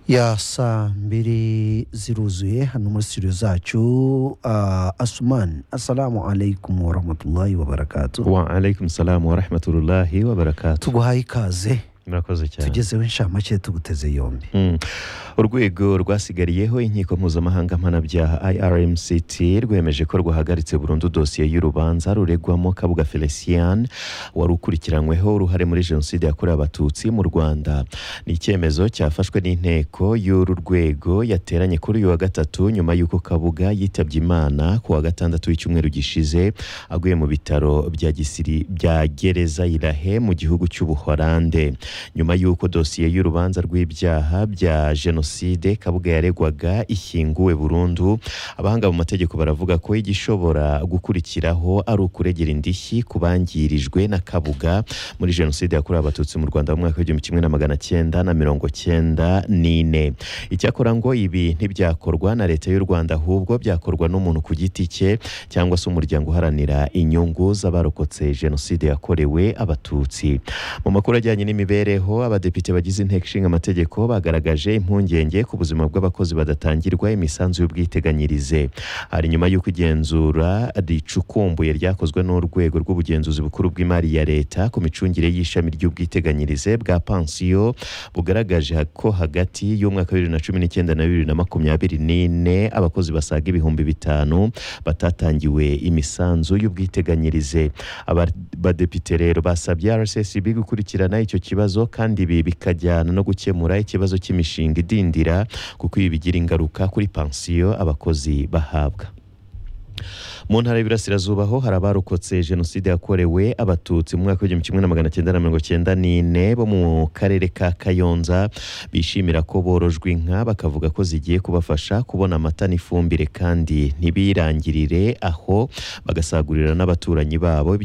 ya saa mbiri ziruzuye hano muri studio zacu uh, asuman assalamu alaikum warahmatullahi wabarakatu wa alaikum salamu wa rahmatullahi wa barakatuh tuguhaye ikaze murakoze cyane tugezeho inshamake tuguteze yombi Mm. urwego rwasigariyeho inkiko mpuzamahanga mpanabyaha irmct rwemeje ko rwahagaritse burundu dosiye y'urubanza ruregwamo kabuga felicien wari ukurikiranyweho uruhare muri jenoside yakorewe abatutsi mu rwanda ni icyemezo cyafashwe n'inteko y'uru rwego yateranye kuri uyu wa gatatu nyuma y'uko kabuga yitabye imana ku wa gatandatu w'icyumweru gishize aguye mu bitaro bya gisiri bya gereza irahe mu gihugu cy'ubuhorande nyuma y'uko dosiye y'urubanza rw'ibyaha bya jenoside kabuga yaregwaga ishyinguwe burundu abahanga mu mategeko baravuga ko igishobora gukurikiraho ari ukuregera indishyi ku bangirijwe na kabuga muri jenoside yakorewe abatutsi mu rwanda mu mwaka w'igihumbi kimwe na magana cyenda na mirongo cyenda n'ine icyakora ngo ibi ntibyakorwa na leta y'u rwanda ahubwo byakorwa n'umuntu ku giti cye cyangwa se umuryango uharanira inyungu z'abarokotse jenoside yakorewe abatutsi mu makuru ajyanye n'imibereho abadepite bagize inteko ishinga amategeko bagaragaje impungenge ku buzima bw'abakozi badatangirwa imisanzu y'ubwiteganyirize hari nyuma y'uko igenzura ricukumbuye ryakozwe n'urwego rw'ubugenzuzi bukuru bw'imari ya leta ku micungire y'ishami ry'ubwiteganyirize bwa pansiyo bugaragaje ko hagati y'umwaka wa bibiri na cumi n'icyenda na bibiri na makumyabiri n'ine abakozi basaga ibihumbi bitanu batatangiwe imisanzu y'ubwiteganyirize abadepite rero basabye rssb gukurikirana icyo kibazo kandi ibi bikajyana no gukemura ikibazo cy'imishinga idindira kuko ibi bigira ingaruka kuri pansiyo abakozi bahabwa mu ntara y'Iburasirazuba ho hari abarokotse jenoside yakorewe abatutsi mu mwaka w'igihumbi kimwe na magana cyenda na mirongo cyenda n'ine bo mu karere ka kayonza bishimira ko borojwe inka bakavuga ko zigiye kubafasha kubona amata n'ifumbire kandi ntibirangirire aho bagasagurira n'abaturanyi babo ibyo